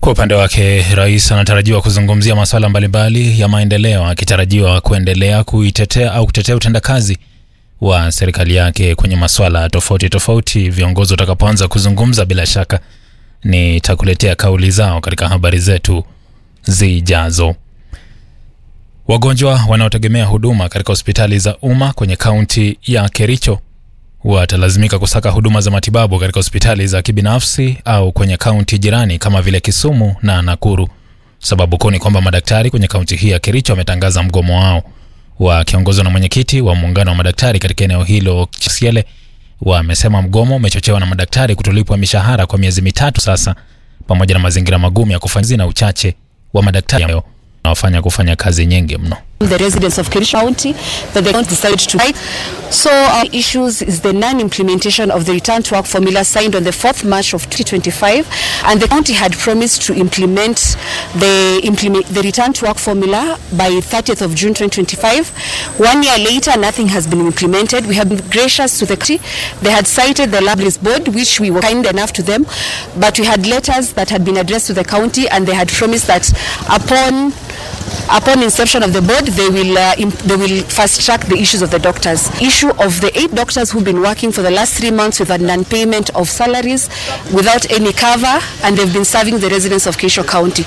Kwa upande wake, rais anatarajiwa kuzungumzia masuala mbalimbali ya maendeleo, akitarajiwa kuendelea kuitetea au kutetea utendakazi wa serikali yake kwenye masuala tofauti tofauti. Viongozi watakapoanza kuzungumza, bila shaka nitakuletea kauli zao katika habari zetu zijazo. Wagonjwa wanaotegemea huduma katika hospitali za umma kwenye kaunti ya Kericho watalazimika kusaka huduma za matibabu katika hospitali za kibinafsi au kwenye kaunti jirani kama vile Kisumu na Nakuru. Sababu kuu ni kwamba madaktari kwenye kaunti hii ya Kericho wametangaza mgomo wao wakiongozwa na mwenyekiti wa muungano wa madaktari katika eneo hilo Chisiele. Wamesema mgomo umechochewa na madaktari kutolipwa mishahara kwa miezi mitatu sasa, pamoja na mazingira magumu ya kufanya na uchache wa madaktari wanaofanya kufanya kazi nyingi mno. the residents of Kericho County that they don't decide to fight. So our issues is the non-implementation of the return to work formula signed on the 4th March of 2025 and the county had promised to implement the implement the return to work formula by 30th of June 2025. One year later nothing has been implemented. We have been gracious to the county. They had cited the Libraries Board which we were kind enough to them but we had letters that had been addressed to the county and they had promised that upon upon inception of the board they will uh, imp- they will fast track the issues of the doctors issue of the eight doctors who've been working for the last three months with a non-payment of salaries without any cover and they've been serving the residents of Kisho County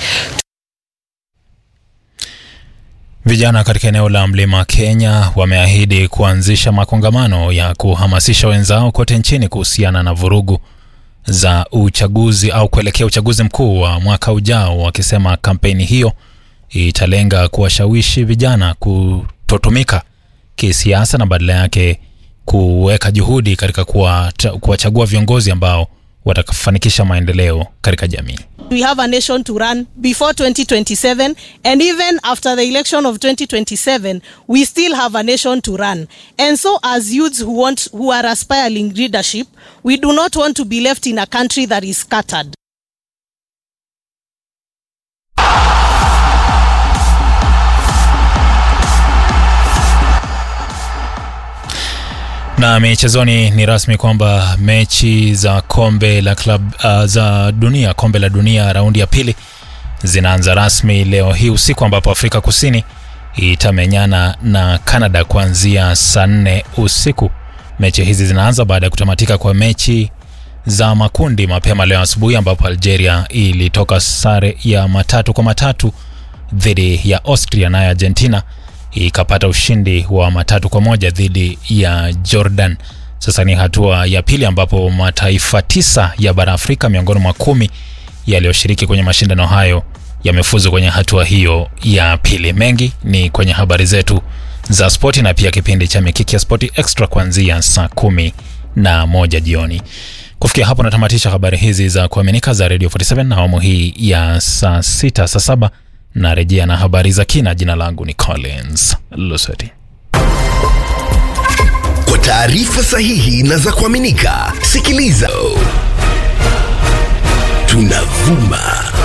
Vijana katika eneo la Mlima Kenya wameahidi kuanzisha makongamano ya kuhamasisha wenzao kote nchini kuhusiana na vurugu za uchaguzi au kuelekea uchaguzi mkuu wa mwaka ujao, wakisema kampeni hiyo italenga kuwashawishi vijana kutotumika kisiasa na badala yake kuweka juhudi katika kuwata- kuwachagua viongozi ambao watafanikisha maendeleo katika jamii. we have a nation to run before 2027 and even after the election of 2027 we still have a nation to run and so as youths who want who are aspiring leadership we do not want to be left in a country that is scattered Na michezoni ni rasmi kwamba mechi za kombe la club uh, za dunia kombe la dunia raundi ya pili zinaanza rasmi leo hii usiku ambapo Afrika Kusini itamenyana na Canada kuanzia saa nne usiku. Mechi hizi zinaanza baada ya kutamatika kwa mechi za makundi mapema leo asubuhi ambapo Algeria ilitoka sare ya matatu kwa matatu dhidi ya Austria nayo Argentina ikapata ushindi wa matatu kwa moja dhidi ya Jordan. Sasa ni hatua ya pili ambapo mataifa tisa ya bara Afrika miongoni mwa kumi yaliyoshiriki kwenye mashindano hayo yamefuzu kwenye hatua hiyo ya pili. Mengi ni kwenye habari zetu za spoti na pia kipindi cha Mikiki ya Spoti Extra kuanzia saa kumi na moja jioni. Kufikia hapo natamatisha habari hizi za kuaminika za Radio 47 na awamu hii ya saa sita saa saba narejea na habari za kina. Jina langu ni Collins Luseti. Kwa taarifa sahihi na za kuaminika, sikiliza. Tunavuma